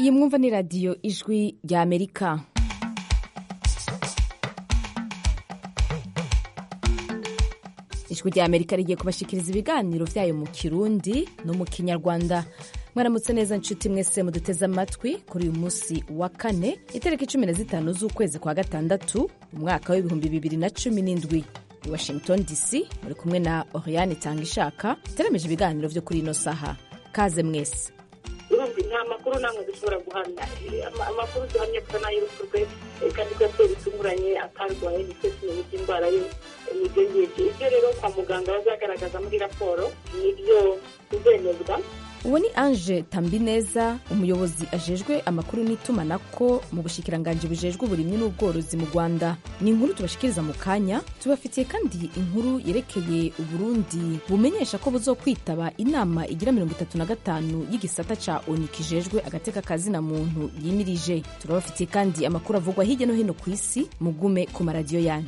iyi mwumva ni radiyo ijwi rya amerika ijwi rya amerika rigiye kubashikiriza ibiganiro vyayo mu kirundi no mu kinyarwanda mwaramutse neza nshuti mwese muduteze amatwi kuri uyu munsi wa kane itariki cumi na zitanu z'ukwezi kwa gatandatu umwaka w'ibihumbi bibiri na cumi n'indwi i washington dc muri kumwe na oriane tanga ishaka iteremeje ibiganiro vyo kuri ino saha kaze mwese urumva nta makuru namwe dushobora guhamya amakuru duhamya kuko n'ay'urupfu rwe kandi ko yateye bitunguranye atarwaye ndetse tumenye indwara ye nibyo ngibyo ibyo rero kwa muganga bazagaragaza muri raporo nibyo tuzemezwa uwo ni ange tambineza umuyobozi ajejwe amakuru n'itumanaho mu bushikiranganji bujejwe uburimyi n'ubworozi mu rwanda ni inkuru tubashikiriza mu kanya tubafitiye kandi inkuru yerekeye uburundi bumenyesha ko buzokwitaba inama igira mirongo itatu na gatanu y'igisata ca oni kijejwe agateka kazina muntu yimirije turabafitiye kandi amakuru avugwa hirya no hino ku isi mugume ku maradiyo yanyu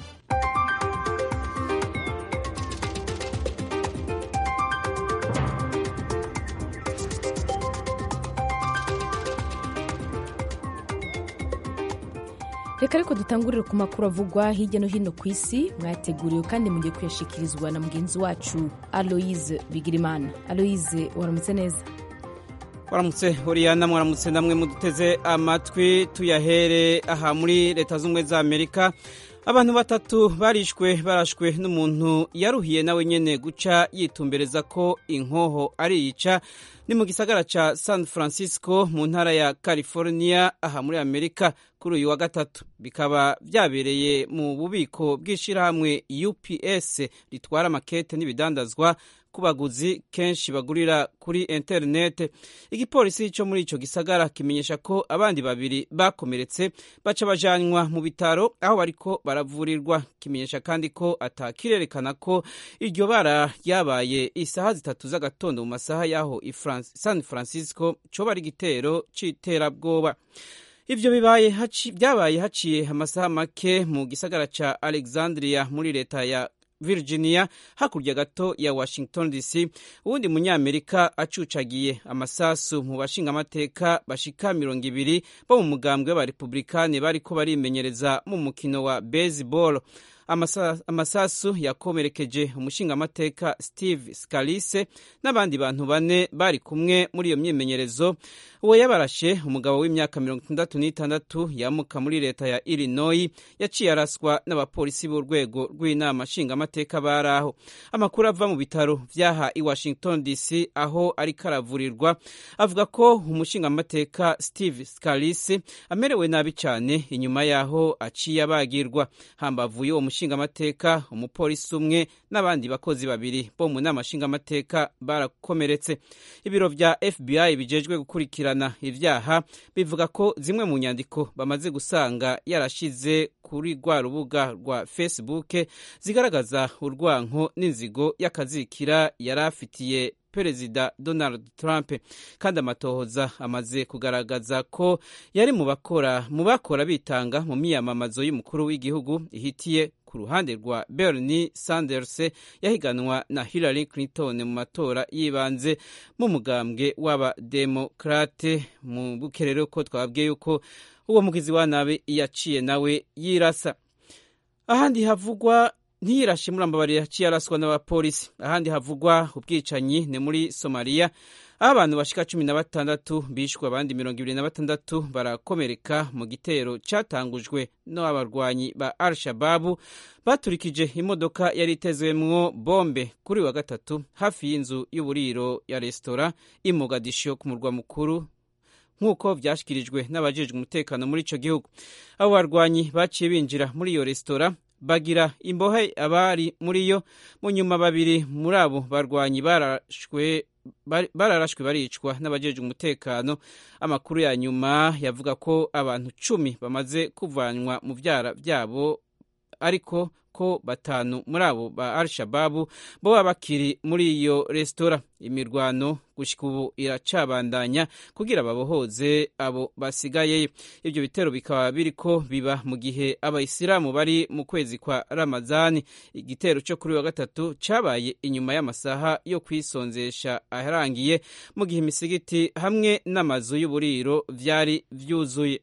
reka ariko dutangurire ku makuru avugwa hirya no hino ku isi mwateguriwe kandi mugiye kuyashikirizwa na mugenzi wacu aloise bigirimana aloise waramutse neza waramutse oriyana mwaramutse namwe muduteze amatwi tuyahere aha muri leta z'ubumwe za amerika abantu batatu barishwe barashwe n'umuntu yaruhiye nawe nyene guca yitumbereza ko inkoho ariyica ni mu gisagara ca san francisco mu ntara ya california aha muri amerika kuri uyu wa gatatu bikaba vyabereye mu bubiko bw'ishirahamwe ups ritwara amakete n'ibidandazwa ku baguzi kenshi bagurira kuri interinete igipolisi cyo muri ico gisagara kimenyesha ko abandi babiri bakomeretse baca bajanwa mu bitaro aho bariko baravurirwa kimenyesha kandi ko atakirerekana ko iryo bara ryabaye isaha zitatu z'agatondo mu masaha y'aho san francisco coba ari igitero c'iterabwoba ivyo bibaye haci, byabaye haciye amasaha make mu gisagara ca alexandria muri leta ya virginia hakurya gato ya washington dc uwundi munyamerika acucagiye amasasu mu bashingamateka bashika mirongo ibiri bo mu mugambwe w'abarepublikani bariko barimenyereza mu mukino wa baseball amasasu yakomerekeje umushingamateka steve scalise n'abandi bantu bane bari kumwe muri iyo myimenyerezo uwo yabarashe umugabo w'imyaka mirongo itandatu n'itandatu yamuka muri leta ya illinois yaciye araswa n'abapolisi b'urwego rw'inama nshingamateka bari aho amakuru ava mu bitaro vyaha i washington dc aho ariko aravurirwa avuga ko umushingamateka steve scalise amerewe nabi cyane inyuma yaho aciye abagirwa hambavu y'uwo nshingamateka umupolisi umwe n'abandi bakozi babiri bo mu nama nshingamateka barakomeretse ibiro vya fbi bijejwe gukurikirana ivyaha bivuga ko zimwe mu nyandiko bamaze gusanga yarashize kuri rwa rubuga rwa facebook zigaragaza urwanko n'inzigo y'akazikira yari afitiye perezida donald trump kandi amatohoza amaze kugaragaza ko yari mu bakora mu bakora bitanga mu miyamamazo y'umukuru w'igihugu ihitiye ku ruhande rwa bernie sanders yahiganwa na hillary clinton mu matora yibanze mu mugambwe w'abademokrate mu bukerero ko twababwiye yuko uwo mugizi wa nabi yaciye nawe yirasa ahandi havugwa ntiyirashe muri amabari yaciye araswa n'abapolisi ahandi havugwa ubwicanyi ni muri somaliya aho abantu bashika cumi na batandatu bishwe abandi mirongo ibiri na batandatu barakomereka mu gitero catangujwe n'abarwanyi ba al shababu baturikije imodoka yari itezwemwo bombe kuri wa gatatu hafi y'inzu y'uburiro ya resitora i mogadisho ku murwa mukuru nk'uko vyashikirijwe n'abajejwe umutekano muri ico gihugu abo barwanyi baciye binjira muri iyo resitora bagira imbohe abari muri yo mu nyuma babiri muri abo barwanyi barashwe bararashwe baricwa n'abajejwe umutekano amakuru ya nyuma yavuga ko abantu cumi bamaze kuvanwa mu vyara vyabo ariko ko batanu muri abo ba al shababu boba bakiri muri iyo resitora imirwano gushika ubu iracabandanya kugira babohoze abo basigayeyo ibyo bitero bikaba biriko biba mu gihe abayisilamu bari mu kwezi kwa ramazani igitero cyo kuri wa gatatu cabaye inyuma y'amasaha yo kwisonzesha aharangiye mu gihe imisigiti hamwe n'amazu y'uburiro vyari vyuzuye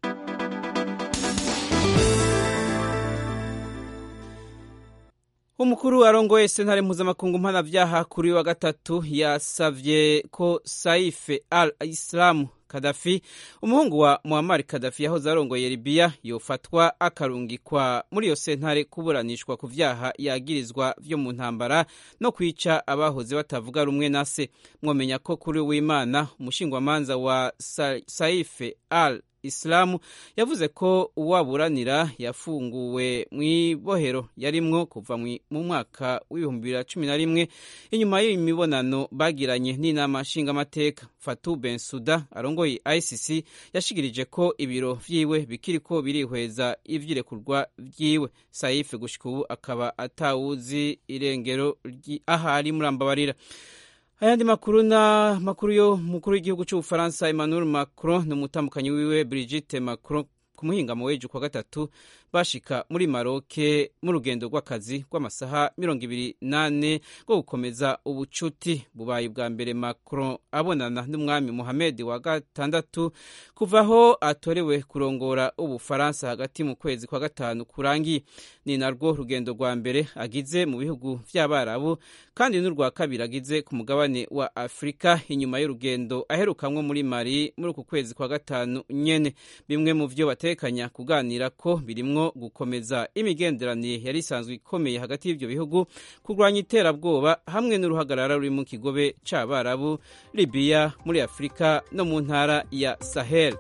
umukuru arongoye sentare mpuzamakungu mpanavyaha kuri wa gatatu yasavye ko saife al islamu kadafi umuhungu wa muammar kadafi yahoze arongoye libiya yofatwa akarungikwa muri iyo sentare kuburanishwa ku vyaha yagirizwa vyo mu ntambara no kwica abahoze batavuga rumwe na se mwomenya ko kuri w'imana umushingwamanza wa Sa saife al isilamu yavuze ko uwaburanira yafunguwe mu ibohero yarimwo kuva mu mwaka w'ibihumbi bibiri na cumi na rimwe inyuma y'imibonano bagiranye n'inama nshingamateka fatu bensuda arongoye icc yashikirije ko ibiro vyiwe bikiriko birihweza ivyirekurwa vyiwe saife gushika ubu akaba atawuzi irengero ahari murambabarira ayandi makuru na makuru yo mukuru w'igihugu cy'ubufaransa emmanuel macron ni umutambukanyi wiwe brigitte macron ku muhingamo w'ejo kwa gatatu bashika muri maroke mu rugendo rw'akazi rw'amasaha mirongo ibiri nane rwo gukomeza ubucuti bubaye bwa mbere macron abonana n'umwami muhamed wa gatandatu kuva aho atorewe kurongora ubufaransa hagati mu kwezi kwa gatanu kurangiye ni narwo rugendo rwa mbere agize mu bihugu vy'abarabu kandi n'urwa kabiri agize ku mugabane wa afurika inyuma y'urugendo aherukamwo muri mari muri uku kwezi kwa gatanu nyene bimwe mu vyo batekanya kuganira ko birimwo gukomeza imigenderanire yari isanzwe ikomeye hagati y'ivyo bihugu kurwanya iterabwoba hamwe n'uruhagarara ruri mu kigobe c'abarabu libiya muri afurika no mu ntara ya sahel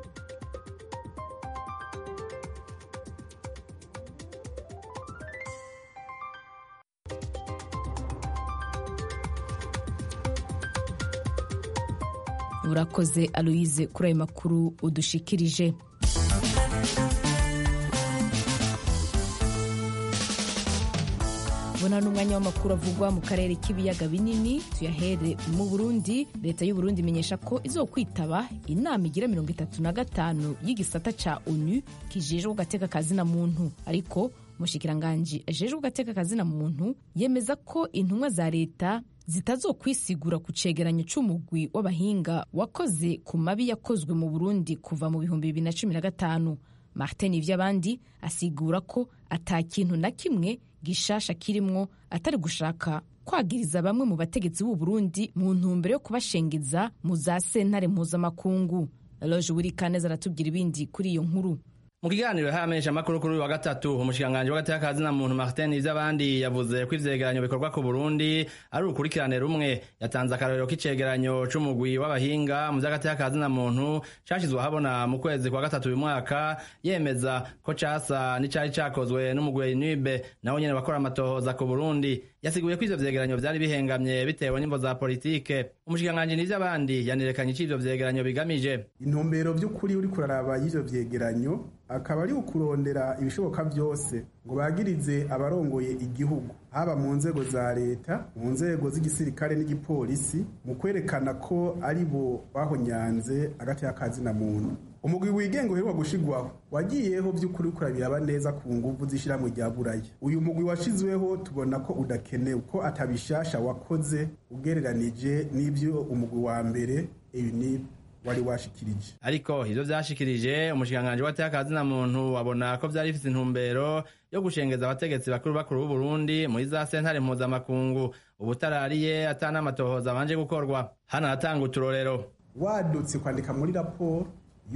urakoze aloyize kuri ayo makuru udushikirije bona n'umwanya w'amakuru avugwa mu karere k'ibiyaga binini tuyahere mu burundi leta y'u burundi imenyesha ko izokwitaba inama igira mirongo itatu na gatanu y'igisata ca onu kijejwe ugateka kazina muntu ariko umushikiranganji ajejwe ugateka kazina muntu yemeza ko intumwa za leta zitazokwisigura ku cegeranyo c'umugwi w'abahinga wakoze ku mabi yakozwe mu burundi kuva mu bihumbi bibiri na cumi na gatanu martin ivy'abandi asigura ko ata kintu na kimwe gishasha kirimwo atari gushaka kwagiriza bamwe mu bategetsi b'u Burundi mu ntumbero yo kubashengeza mu za sentare mpuzamakungu loje wirikaneza aratubwira ibindi kuri iyo nkuru mu kiganiro hamenyesha amakuru kuri uyu wa gatatu umushikiranganji w'agateka kazina muntu Martin Ivy'abandi yavuze ko ivyegeranyo bikorwa ku Burundi ari urukurikirane rumwe yatanze akarorero k'icegeranyo c'umugwi w'abahinga mu vy'agateka kazina muntu cashizwe ahabona mu kwezi kwa gatatu uyu mwaka yemeza ko casa n'icari cakozwe n'umugwi Nibe nawo nyene bakora amatohoza ku Burundi yasiguye ko ivyo vyegeranyo vyari bihengamye bitewe n'imvo za politike umushikiranganji Nivy'abandi yanirekanye ico ivyo vyegeranyo bigamije intumbero vy'ukuri uriko uraraba y'ivyo vyegeranyo akaba ari ukurondera ibishoboka byose ngo bagirize abarongoye igihugu haba mu nzego za leta mu nzego z'igisirikare n'igipolisi mu kwerekana ko ari bo bahonyanze agati y'akazina muntu umugwi wigenga uheruka gushigwaho wagiyeho by'ukuri kurabiraba neza ku nguvu z'ishyirahamwe rya buraya uyu mugwi washizweho tubona ko udakenewe ko atabishasha wakoze ugereranije n'ibyo umugwi wa mbere UNIP wari washikirije ariko ivyo vyashikirije umushikiranganji w'atakazina muntu abona ko vyari bifise intumbero yo gushengeza abategetsi bakuru bakuru b'u Burundi muri za sentare mpuzamakungu ubutarariye ata n'amatohoza abanje gukorwa hano hatanga uturorero wadutse kwandika muri raporo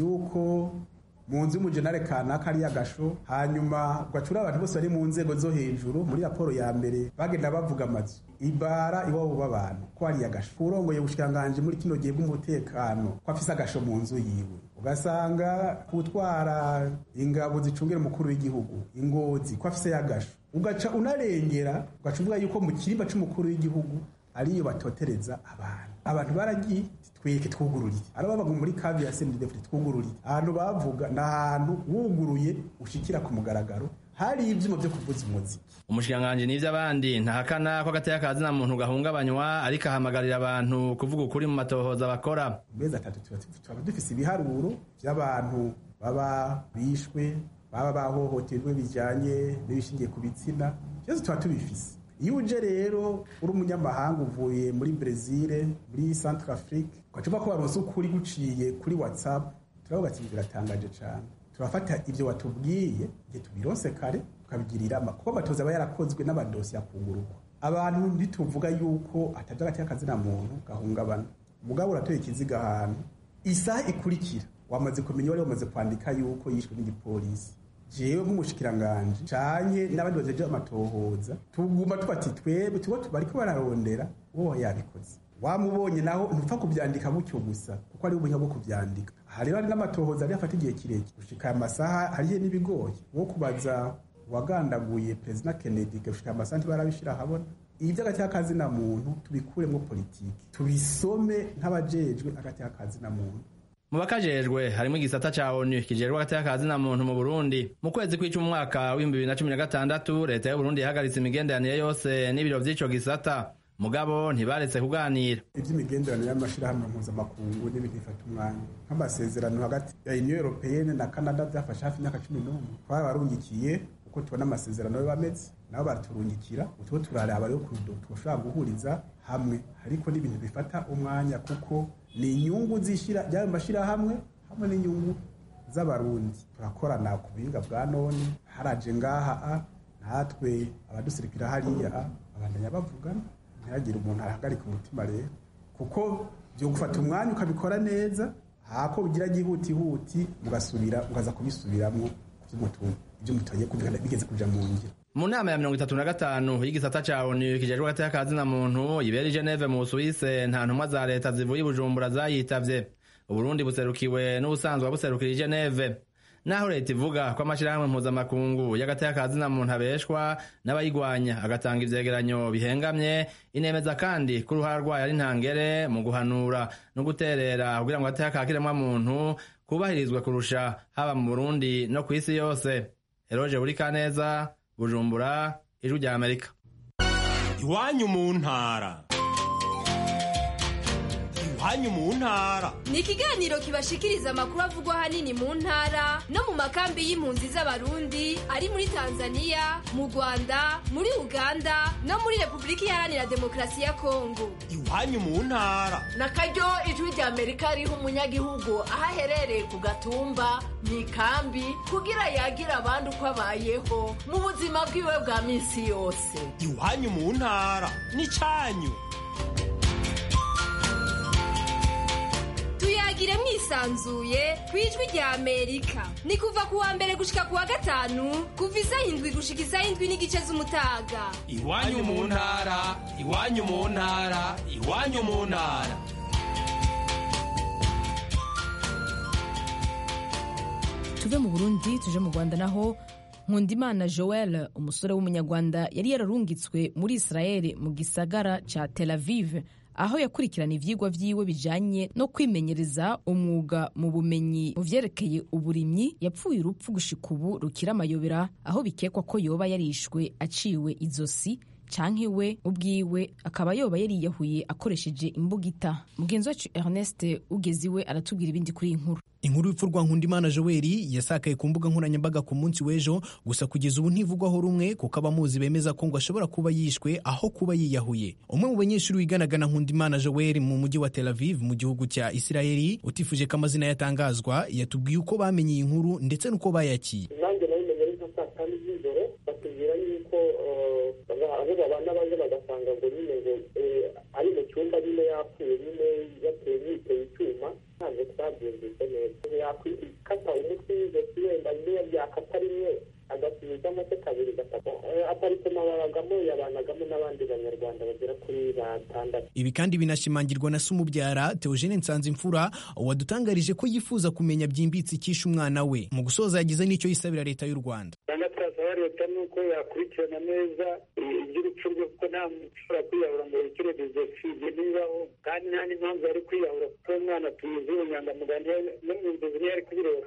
yuko mu nzu y'umujenare kanaka ari agasho hanyuma ugacura abantu bose bari mu nzego zo hejuru muri raporo ya mbere bagenda bavuga amazu ibara iwabo b'abantu ko ari agasho urongoye ubushikiranganji muri kino gihe bw'umutekano ko afise agasho mu nzu yiwe ugasanga gutwara ingabo zicungira umukuru w'igihugu ingozi ko afise y'agasho ugaca unarengera ugaca uvuga yuko mu kirimba c'umukuru w'igihugu ariyo batotereza abantu abantu baragiye tweke twugururiye ari babaga muri kavi ya sendedefite twugururiye ahantu bavuga ni ahantu wuguruye ushikira ku mugaragaro hari ivyuma vyo kuvuza umuziki umushikiranganji n'ivy'abandi ntahakana ko agateka ka zina muntu gahungabanywa ariko ahamagarira abantu kuvuga ukuri mu matohoza bakora mezi atatu tuba tuba dufise ibiharuro vy'abantu baba bishwe baba bahohoterwe bijanye n'ibishingiye ku bitsina vyose tuba tubifise iyo uje rero uri umunyamahanga uvuye muri brezil muri centre afrique ugacupa ko waronse ukuri guciye kuri whatsapp turavuga ati biratangaje cane turafata ivyo watubwiye igihe tubironse kare tukabigirira kuko amatoza aba yarakozwe n'amadosiye akungurukwa abantu ntituvuga yuko ataje agati k'akazina muntu gahungabana mugabo uratoye ikiziga ahantu isaha ikurikira wamaze kumenya wari wamaze kwandika yuko yishwe n'igipolisi jewe nk'umushikiranganji canye n'abandi bajeje amatohoza tuguma tubati twebwe tubo bariko bararondera uwo yabikoze wamubonye naho ntupfa kuvyandika gutyo gusa kuko ari ubuhinga bwo kuvyandika aha rero hari n'amatohoza ari afata igihe kirekire gushika aya masaha harihe n'ibigoye wo kubaza wagandaguye perezida kennedy gushika aya masaha ntibarabishira ahabona ibi vy'agati kazina muntu tubikuremwo politiki tubisome nk'abajejwe agati kazina muntu mu bakajejwe harimo igisata ca onu kijejwe agateka ka zina muntu mu burundi mu kwezi kw'icumi umwaka w'ibihumbi bibiri na cumi na gatandatu leta y'uburundi yahagaritse imigenderanire yose n'ibiro vy'ico gisata mugabo ntibaretse kuganira ivy'imigenderanire y'amashirahamwe mpuzamakungu n'ibintu bifata umwanya nk'amasezerano hagati ya union européenne na canada vyafashe hafi imyaka cumi n'umwe twabarungikiye uko tubona amasezerano yo bameze nabo baraturungikira utubo turaraba rero twoshobora guhuriza hamwe ariko n'ibintu bifata umwanya kuko ni inyungu zishira ry'ayo mashirahamwe hamwe n'inyungu z'abarundi turakorana ku buhinga bwa none haraje ngaha a natwe abadusirikira hariya a abandanya bavugana ntihagire umuntu ahagarika umutima rero kuko byo gufata umwanya ukabikora neza hako bigira gihutihuti mugasubira ukaza kubisubiramwo ibyo mutoye kumvikana bigeze kuja mu ngiro mu nama ya mirongo itatu na gatanu y'igisata ca onu kijejwe agateka ka zina muntu ibera i geneve mu busuwise nta ntumwa za leta zivuye i bujumbura zayitavye uburundi buserukiwe n'ubusanzwe buserukira i geneve naho leta ivuga ko amashirahamwe mpuzamakungu y'agateka ka zina muntu abeshwa n'abayigwanya agatanga ivyegeranyo bihengamye inemeza kandi ko uruhara rwayo ari ntangere mu guhanura no guterera kugira ngo agateka ka kiremwa muntu kubahirizwe kurusha haba mu burundi no kw'isi yose eroje buri kaneza bujumbura ijwi rya amerika iwanyu mu ntara iwanyu mu ntara ni ikiganiro kibashikiriza amakuru avugwa ahanini mu ntara no mu makambi y'impunzi z'abarundi ari muri tanzania mu rwanda muri uganda no muri repubulika iharanira demokarasi ya kongo iwanyu mu ntara na karyo ijwi rya amerika riha umunyagihugu aho aherereye ku gatumba mu ikambi kugira yagira abandi uko abayeho mu buzima bwiwe bwa minsi yose iwanyu mu ntara ni cyanyu tuyagire mwisanzuye ku ijwi rya amerika ni kuva ku wa mbere gushika ku wa gatanu kuva isaha indwi gushika isaha indwi n'igice z'umutaga iwanyu mu ntara iwanyu mu ntara iwanyu mu ntara tuve mu burundi tuje mu rwanda naho nkundimana joel umusore w'umunyarwanda yari yararungitswe muri israel mu gisagara ca tel aviv aho yakurikirana ivyigwa vyiwe bijanye no kwimenyereza umwuga mu bumenyi mu vyerekeye uburimyi yapfuye urupfu gushika ubu rukira amayobera aho bikekwa ko yoba yarishwe aciwe izosi canke we ubwiwe akaba yoba yariyahuye akoresheje imbugita mugenzi wacu ernest ugeze iwe aratubwira ibindi kuri iyi nkuru inkuru y'urupfu rwa nkundimana joeli yasakaye ku mbuga nkoranyambaga ku munsi w'ejo gusa kugeza ubu ntivugwaho rumwe kuko abamuzi bemeza ko ngo ashobora kuba yishwe aho kuba yiyahuye umwe mu banyeshuri wiganaga na nkundimana joeli mu mujyi wa tel aviv mu gihugu cya isirayeli utifuje ko amazina yatangazwa yatubwiye uko bamenye iyi nkuru ndetse n'uko bayakiye nanjye nabimenye ari nka saa tanu z'ijoro batubwira yuko abo babana baje bagasanga ngo nyine ngo ari mu cyumba nyine yapfuye nyine yateye yiteye icyuma ntabwo twabyumvise neza yakwikata umutwe w'ijosi wenda niyo byakata rimwe agasubizamo se kabiri gatatu aparitoma babagamo yabanagamo n'abandi banyarwanda bagera kuri batandatu ibi kandi binashimangirwa na sumubyara Theogene Nsanzimfura wadutangarije ko yifuza kumenya byimbitse icyishe umwana we mu gusoza yagize n'icyo yisabira leta y'u Rwanda rwanda turasaba leta nuko yakurikirana neza iby'urupfu rwe kuko nta muntu ushobora kwiyahura ngo yikire jenoside ntibaho kandi nta n'impamvu yari kwiyahura kuko umwana tuyizi ubunyangamugayo no mu nzozi niyo yari kubirota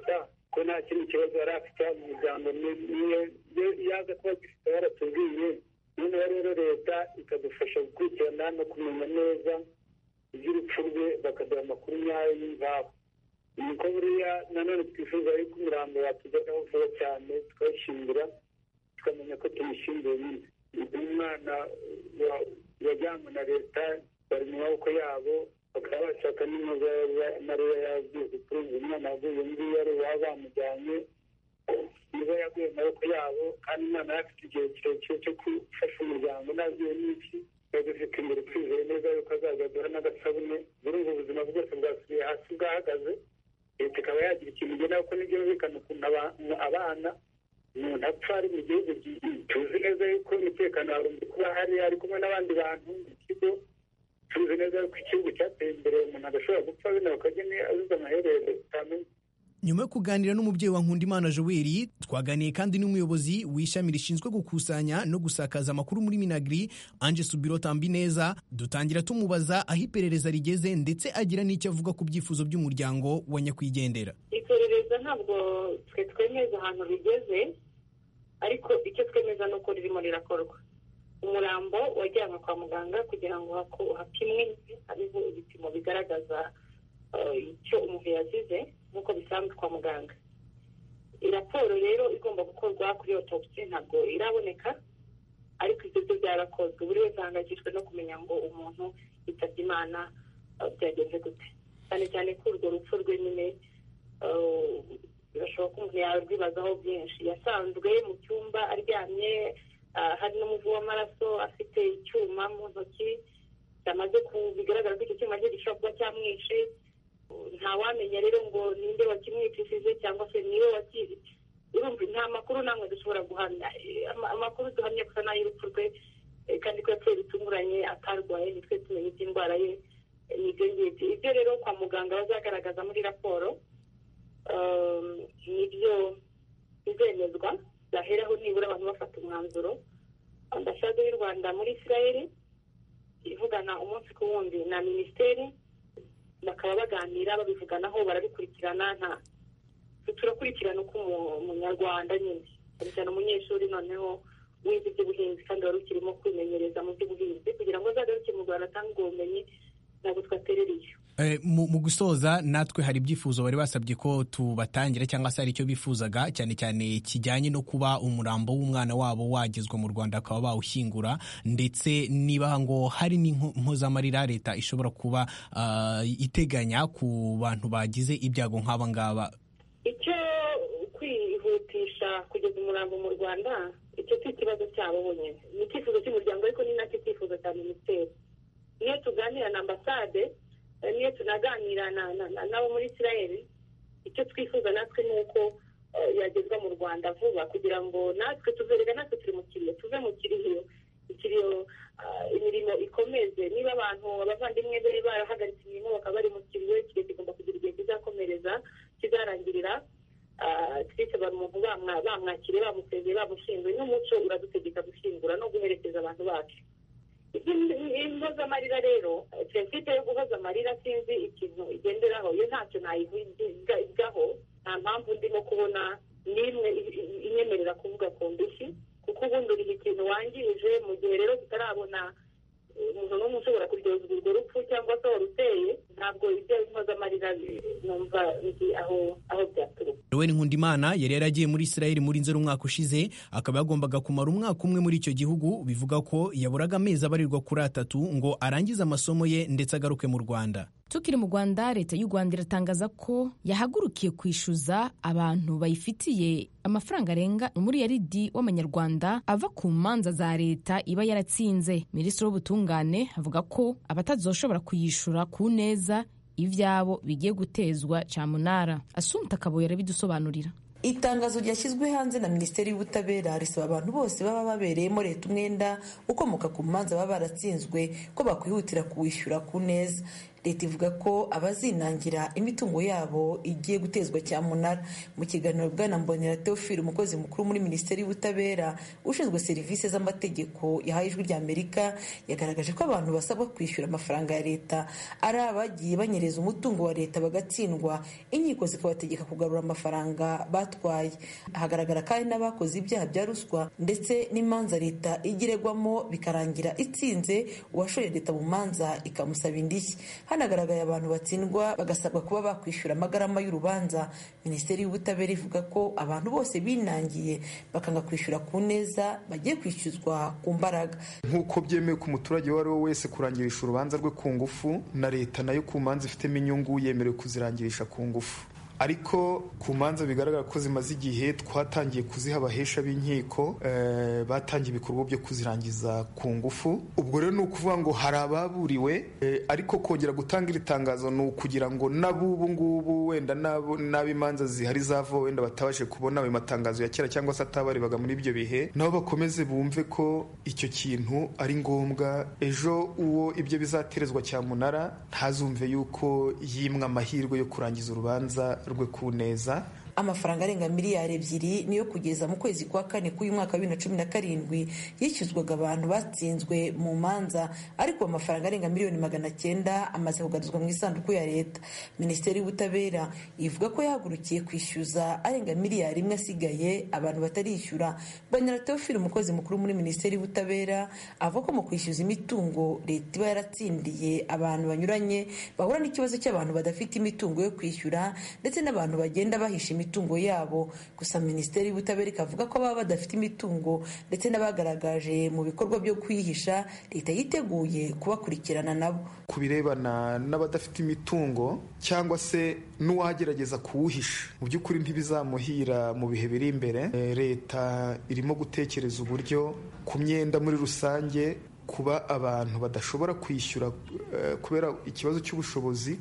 ko nta kindi kibazo yari afite mu muryango niyo yaza kuba gifite yaratubwiye noneho rero leta ikadufasha gukurikirana no kumenya neza iby'urupfu rwe bakaduha amakuru nyayo y'imvaho niko buriya nanone twifuza yuko umurambo watugeraho vuba cyane tukawushyingura tukamenya ko tumushyinguye nyine umwana wajyanywe na leta bari mu maboko yabo bakaba bashaka n'inkoza mariya yagiye kurunga umwana waguye ngiyo ari uwaba bamujyanye niba yaguye mu maboko yabo kandi umwana yari afite igihe kirekire cyo gufasha umuryango nagiye n'iki dufite imbere twizeye neza yuko azajya aduha n'agasabune muri ubu buzima bwose bwasubiye hasi bwahagaze leta ikaba yagira ikintu igena kuko nibyo yumvikana ukuntu abana umuntu apfa ari mu gihugu tuzi neza yuko umutekano warumva kuba hari ari kumwe n'abandi bantu mu kigo tuzi neza yuko igihugu cyateye imbere umuntu adashobora gupfa bino bakagene azize amaherere utamenya nyuma yo kuganira n'umubyeyi wa nkundimana joel twaganiye kandi n'umuyobozi w'ishami rishinzwe gukusanya no gusakaza amakuru muri minagri anje subiro tambineza dutangira tumubaza aho iperereza rigeze ndetse agira n'icyo avuga ku byifuzo by'umuryango wa nyakwigendera iperereza ntabwo twe twemeza ahantu rigeze ariko icyo twemeza ni uko ririmo rirakorwa umurambo wajyanwe kwa muganga kugira ngo hapimwe hariho ibipimo bigaragaza icyo umuntu yazize nk'uko bisanzwe kwa muganga raporo rero igomba gukorwa kuri otopsi ntabwo iraboneka ariko ibyo byo byarakozwe buri wese ahangayikishijwe no kumenya ngo umuntu yitabye imana byagenze gute cyane cyane ko urwo rupfu rwe nyine birashoboka ko umuntu yarwibazaho byinshi yasanzwe mu cyumba aryamye hari n'umuvu w'amaraso afite icyuma mu ntoki cyamaze bigaragara ko icyo cyuma cye gishobora kuba cyamwishe ntawamenya rero ngo ninde wakimwicishije cyangwa se niwe wakizi urumva nta makuru namwe dushobora guhamya amakuru duhamya gusa n'ay'urupfu rwe kandi ko yapfuye bitunguranye atarwaye nitwe tumenye iby'indwara ye nibyo ngibyo ibyo rero kwa muganga bazagaragaza muri raporo nibyo bizemezwa byaheraho nibura abantu bafata umwanzuro ambasade y'u rwanda muri israel ivugana umunsi ku wundi na minisiteri bakaba baganira babivuganaho barabikurikirana nta turakurikirana uko umunyarwanda nyine cyane cyane umunyeshuri noneho wize iby'ubuhinzi kandi wari ukirimo kwimenyereza mu by'ubuhinzi kugira ngo azagaruke mu rwanda atange ubwo bumenyi ntabwo twaterera iyo mu gusoza natwe hari ibyifuzo bari basabye ko tubatangira cyangwa se hari icyo bifuzaga cyane cyane kijyanye no kuba umurambo w'umwana wabo wagezwa mu rwanda bakaba bawushyingura ndetse niba ngo hari n'impozamarira leta ishobora kuba iteganya ku bantu bagize ibyago nk'aba ngaba icyo kwihutisha kugeza umurambo mu rwanda icyo si ikibazo cyabo bonyine ni icyifuzo cy'umuryango ariko ni nacyo cyifuzo cya minisiteri iyo tuganira na ambasade niyo tunaganira nabo muri israel icyo twifuza natwe ni uko yagezwa mu rwanda vuba kugira ngo natwe tuzerega natwe turi mu kiriyo tuve mu kiriyo ikiriyo imirimo ikomeze niba abantu abavandimwe be barahagaritse imirimo bakaba bari mu kiriyo ikiriyo kigomba kugira igihe kizakomereza kizarangirira twise umuntu bamwakiriye bamusezeye bamushyinguye n'umuco uradutegeka gushyingura no guherekeza abantu bacu impozamarira rero prinsipe yo guhoza amarira sinzi ikintu igenderaho iyo ntacyo nayivugaho nta mpamvu ndimo kubona n'imwe inyemerera kuvuga ku ndishyi kuko ubundi uriha ikintu wangije mu gihe rero tutarabona umuntu n'umwe ushobora kuryozwa urwo rupfu cyangwa se waruteye ntabwo ibyo impozamarira numva nzi aho aho byaturuka Noel Nkundimana yari yaragiye muri Israel muri nzeri umwaka ushize akaba yagombaga kumara umwaka umwe muri icyo gihugu bivuga ko yaburaga amezi abarirwa kuri atatu ngo arangize amasomo ye ndetse agaruke mu Rwanda tukiri mu rwanda leta y'u rwanda iratangaza ko yahagurukiye kwishyuza abantu bayifitiye amafaranga arenga umuriyaridi w'amanyarwanda ava ku manza za leta iba yaratsinze minisitiri w'ubutungane avuga ko abatazoshobora kuyishyura ku neza ibyabo bigiye gutezwa cyamunara asumta akabuye arabidusobanurira itangazo ryashyizwe hanze na minisiteri y'ubutabera risaba abantu bose baba babereyemo leta umwenda ukomoka ku manza baba baratsinzwe ko bakwihutira kuwishyura ku neza leta ivuga ko abazinangira imitungo yabo igiye gutezwa cyamunara mu kiganiro bwana mbonera teofile umukozi mukuru muri minisiteri y'ubutabera ushinzwe serivisi z'amategeko yahaye ijwi rya amerika yagaragaje ko abantu basabwa kwishyura amafaranga ya leta ari abagiye banyereza umutungo wa leta bagatsindwa inkiko zikabategeka kugarura amafaranga batwaye hagaragara kandi n'abakoze ibyaha bya ruswa ndetse n'imanza leta igiregwamo bikarangira itsinze uwashoye leta mu manza ikamusaba indishyi hanagaragaye abantu batsindwa bagasabwa kuba bakwishyura amagarama y'urubanza minisiteri y'ubutabera ivuga ko abantu bose binangiye bakanga kwishyura ku neza bagiye kwishyuzwa ku mbaraga nk'uko byemewe ku muturage uwo ari we wese kurangirisha urubanza rwe ku ngufu na leta nayo ku manza ifitemo inyungu yemerewe kuzirangirisha ku ngufu ariko ku manza bigaragara ko zimaze igihe twatangiye kuziha abahesha b'inkiko batangiye ibikorwa byo kuzirangiza ku ngufu ubwo rero ni ukuvuga ngo hari ababuriwe ariko kongera gutanga iri tangazo ni ukugira ngo n'abubu ngubu wenda n'ab'imanza zihari zava wenda batabashe kubona ayo matangazo ya kera cyangwa se atabarebaga muri ibyo bihe nabo bakomeze bumve ko icyo kintu ari ngombwa ejo uwo ibyo bizaterezwa cyamunara ntazumve yuko yimwa amahirwe yo kurangiza urubanza rwe ku neza amafaranga arenga miliyari ebyiri niyo kugeza mu kwezi kwa kane k'uyu mwaka wa bibiri na cumi na karindwi yishyuzwaga abantu batsinzwe mu manza ariko amafaranga arenga miliyoni magana cyenda amaze kugaruzwa mu isanduku ya leta minisiteri y'ubutabera ivuga ko yahagurukiye kwishyuza arenga miliyari imwe asigaye abantu batarishyura banyara teofile umukozi mukuru muri minisiteri y'ubutabera avuga ko mu kwishyuza imitungo leta iba yaratsindiye abantu banyuranye bahura n'ikibazo cy'abantu badafite imitungo yo kwishyura ndetse n'abantu bagenda bahisha imitungo yabo gusa minisiteri y'ubutabera ikavuga ko baba badafite imitungo ndetse n'abagaragaje mu bikorwa byo kwihisha leta yiteguye kubakurikirana nabo ku birebana n'abadafite imitungo cyangwa se n'uwagerageza kuwuhisha mu by'ukuri ntibizamuhira mu bihe biri imbere leta irimo gutekereza uburyo ku myenda muri rusange kuba abantu badashobora kwishyura kubera ikibazo cy'ubushobozi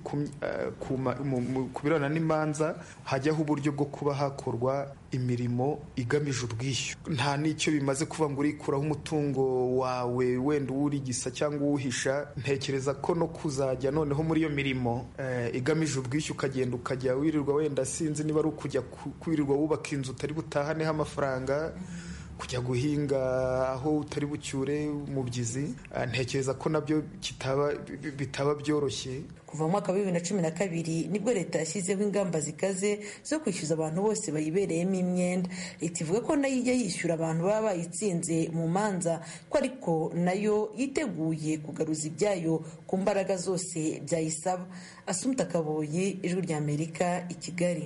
ku birebana n'imanza hajyaho uburyo bwo kuba hakorwa imirimo igamije ubwishyu nta n'icyo bimaze kuvuga ngo urikuraho umutungo wawe wenda uwurigisa cyangwa uwuhisha ntekereza ko no kuzajya noneho muri iyo mirimo igamije ubwishyu ukagenda ukajya wirirwa wenda sinzi niba ari ukujya kwirirwa wubaka inzu utari butahaneho amafaranga kujya guhinga aho utari bucyure umubyizi ntekereza ko nabyo bitaba byoroshye kuva mu mwaka wa bibiri na cumi na kabiri nibwo leta yashyizeho ingamba zikaze zo kwishyuza abantu bose bayibereyemo imyenda leta ivuga ko nayo ijya yishyura abantu baba bayitsinze mu manza ko ariko nayo yiteguye kugaruza ibyayo ku mbaraga zose byayisaba asumta kaboyi ijwi ry'amerika i kigali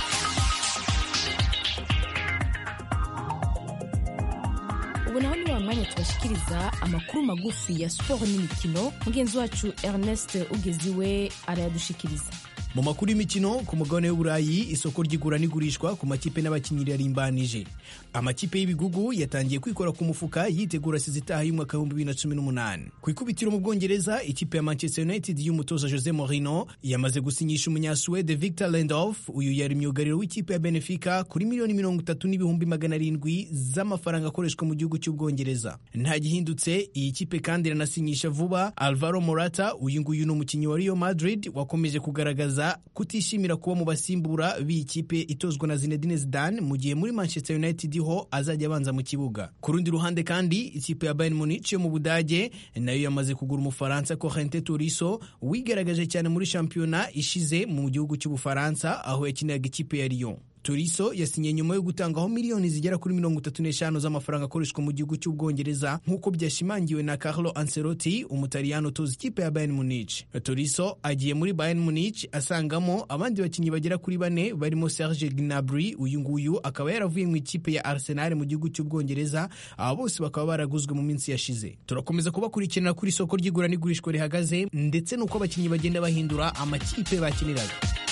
ubu naho ni wa mwanya tubashikiriza amakuru magufi ya siporo n'imikino mugenzi wacu ernest ugeziwe arayadushikiriza mu makuru y'imikino ku mugabane w'uburayi isoko ry'igura n'igurishwa ku makipe n'abakinnyi ririmbanije amakipe y'ibigugu yatangiye kwikora ku mufuka yitegura sizitaha y'umwaka w'ibihumbi bibiri na cumi n'umunani ku ikubitiro mu bwongereza ikipe ya manchester united y'umutoza jose morino yamaze gusinyisha umunyasuwede victor lendof uyu yari myugariro w'ikipe ya benefica kuri miliyoni mirongo itatu n'ibihumbi magana arindwi z'amafaranga akoreshwa mu gihugu cy'ubwongereza nta gihindutse iyi kipe kandi iranasinyisha vuba alvaro morata uyu nguyu ni umukinnyi wa rio madrid wakomeje kugaragaza kutishimira kuba mu basimbura b'iyi kipe itozwa na Zinedine Zidane mu gihe muri Manchester United ho azajya abanza mu kibuga ku rundi ruhande kandi ikipe ya Bayern Munich yo mu Budage nayo yamaze kugura umufaransa Corentin Tolisso wigaragaje cyane muri shampiyona ishize mu gihugu cy'Ubufaransa aho yakiniraga ikipe ya Lyon Tolisso yasinye nyuma yo gutangaho miliyoni zigera kuri mirongo itatu n'eshanu z'amafaranga akoreshwa mu gihugu cy'ubwongereza nk'uko byashimangiwe na Carlo Ancelotti umutaliyano utoza ikipe ya Bayern Munich. Tolisso agiye muri Bayern Munich asangamo abandi bakinnyi bagera kuri bane barimo Serge Gnabry uyu nguyu akaba yaravuye mu ikipe ya Arsenal mu gihugu cy'ubwongereza aba bose bakaba baraguzwe mu minsi yashize. Turakomeza kubakurikirana kuri isoko ry'igura n'igurishwa rihagaze ndetse n'uko abakinnyi bagenda bahindura amakipe bakiniraga.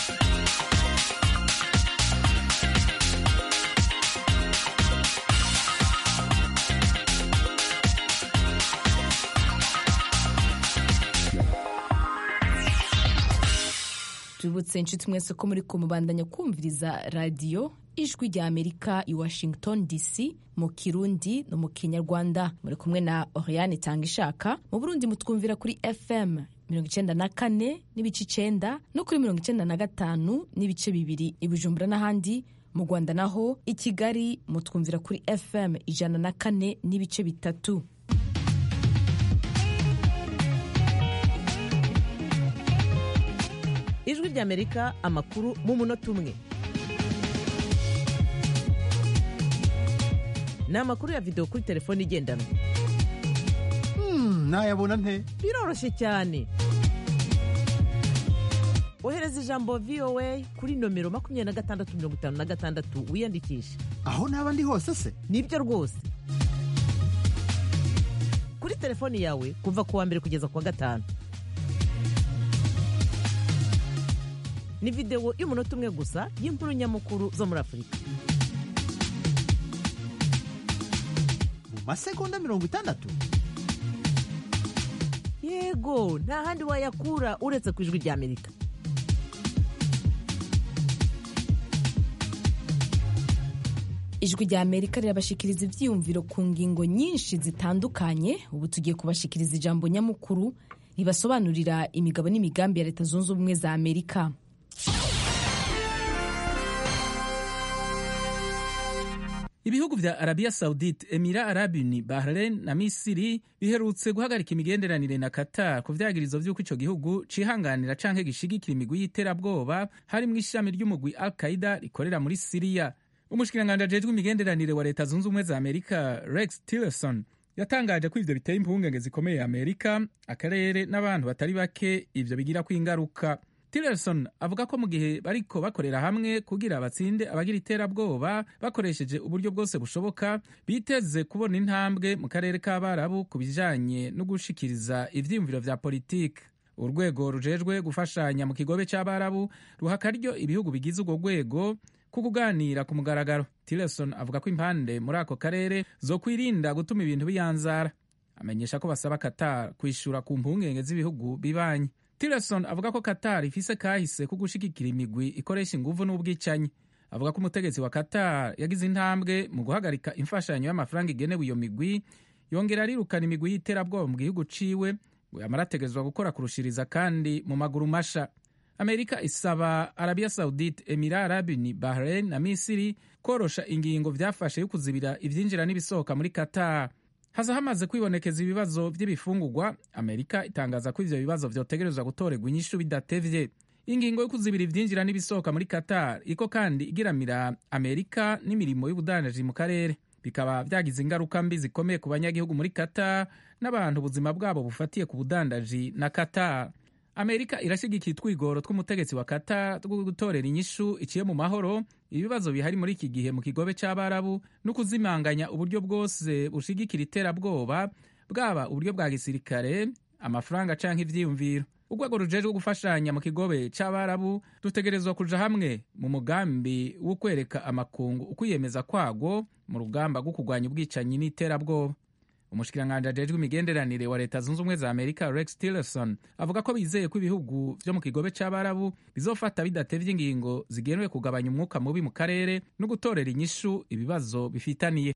tubibutse inshuti mwese ko muri kumubandanya kumviriza radiyo ijwi rya amerika i washington dc mu kirundi no mu kinyarwanda muri kumwe na oriane itanga ishaka mu burundi mutwumvira kuri fm mirongo icenda na kane n'ibice icenda no kuri mirongo icenda na gatanu n'ibice bibiri i bujumbura n'ahandi mu rwanda naho i kigali mutwumvira kuri fm ijana na kane n'ibice bitatu ijwi ry'amerika amakuru mu munota umwe ni amakuru ya videwo kuri telefone igendanwa nayabona nte biroroshye cyane ohereza ijambo voa kuri nomero makumyabiri na gatandatu mirongo itanu na gatandatu wiyandikishe aho naba ndi hose se nibyo rwose kuri telefoni yawe kuva ku wa mbere kugeza ku wa gatanu ni videwo y'umunota umwe gusa y'inkuru nyamukuru zo muri afurika mu masegonda mirongo itandatu yego nta handi wayakura uretse ku ijwi ry'amerika ijwi rya amerika rirabashikiriza ibyiyumviro ku ngingo nyinshi zitandukanye ubu tugiye kubashikiriza ijambo nyamukuru ribasobanurira imigabo n'imigambi ya leta zunze ubumwe za amerika ibihugu vya arabiya saudite emira arabuni bahrain na misiri biherutse guhagarika imigenderanire na qatar ku vyagirizo vy'uko ico gihugu cihanganira canke gishigikira imigwi y'iterabwoba harimwo ishami ry'umugwi al qaida rikorera muri siriya umushikiranganji ajejwe imigenderanire wa leta zunze ubumwe za amerika rex tillerson yatangaje ko ivyo biteye impungenge zikomeye amerika akarere n'abantu batari bake ivyo bigirako ingaruka tillerson avuga ko mu gihe bariko bakorera hamwe kugira batsinde abagira iterabwoba bakoresheje uburyo bwose bushoboka biteze kubona intambwe mu karere k'abarabu ku bijanye no gushikiriza ivyiyumviro vya politike urwego rujejwe gufashanya mu kigobe c'abarabu ruha akaryo ibihugu bigize urwo rwego ku kuganira ku mugaragaro tillerson avuga ko impande muri ako karere zo kwirinda gutuma ibintu biyanzara amenyesha ko basaba qatar kwishura ku mpungenge z'ibihugu bibanyi tillerson avuga ko qatar ifise kahise ko gushigikira imigwi ikoresha inguvu n'ubwicanyi avuga ko umutegetsi wa qatar yagize intambwe mu guhagarika imfashanyo y'amafaranga igenewe iyo migwi yongera arirukana imigwi y'iterabwoba mu gihugu ciwe ngo yamara ategezwa gukora kurushiriza kandi mu maguru masha amerika isaba arabiya saudite emira arabuni bahrain na misiri korosha ingingo vyafashe yo kuzibira ivyinjira n'ibisohoka muri qatar haza hamaze kwibonekeza ibibazo vy'ibifungurwa amerika itangaza ko ivyo bibazo vyotegerezwa gutorerwa inyishu bidatevye ingingo yo kuzibira ivyinjira n'ibisohoka muri qatar iko kandi igiramira amerika n'imirimo y'ubudandaji mu karere bikaba vyagize ingaruka mbi zikomeye ku banyagihugu muri qatar n'abantu ubuzima bwabo bufatiye ku budandaji na qatar amerika irashigikiye utwigoro tw'umutegetsi wa qatar two gutorera inyishu iciye mu mahoro ibibazo bihari muri iki gihe mu kigobe c'abarabu no kuzimanganya uburyo bwose bushigikira iterabwoba bwaba uburyo bwa gisirikare amafaranga canke ivyiyumviro urwego rujejwe gufashanya mu kigobe c'abarabu dutegerezwa kuja hamwe mu mugambi wo kwereka amakungu ukwiyemeza kwago mu rugamba rwo kurwanya ubwicanyi n'iterabwoba umushikiranganji ajejwe imigenderanire wa leta zunze ubumwe za amerika rex tillerson avuga ko bizeye ko ibihugu vyo mu kigobe c'abarabu bizofata bidatevye ingingo zigenewe kugabanya umwuka mubi mu karere no gutorera inyishu ibibazo bifitaniye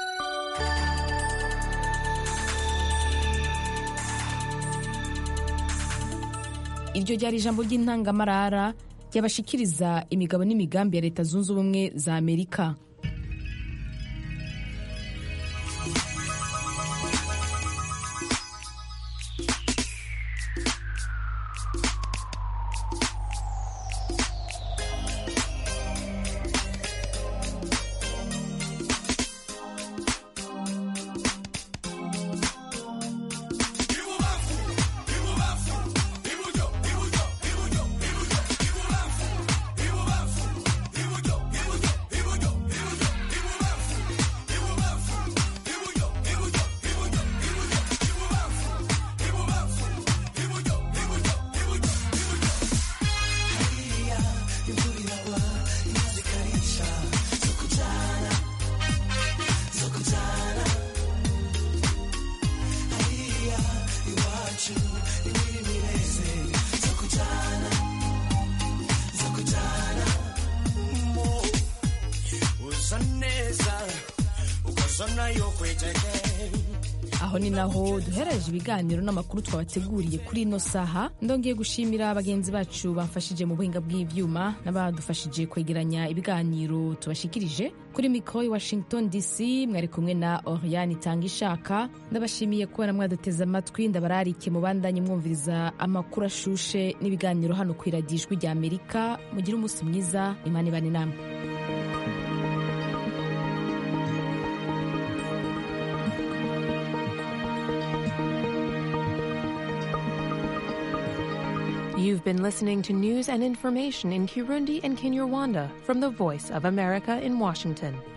iryo ryari ijambo ry'intangamarara ryabashikiriza imigabo n'imigambi ya leta zunze ubumwe za amerika aho ni naho duhereje ibiganiro n'amakuru twabateguriye kuri ino saha ndongeye gushimira bagenzi bacu bamfashije mu buhinga bw'ivyuma n'abadufashije kwegeranya ibiganiro tubashikirije kuri mikoro i washington dc mwari kumwe na oriane itanga ishaka ndabashimiye kubona mwaduteze amatwi ndabararike mu bandanye mwumviriza amakuru ashushe n'ibiganiro hano ku iradijwi rya amerika mugire umunsi mwiza imana ibane namwe You've been listening to news and information in Kirundi and Kinyarwanda from the Voice of America in Washington.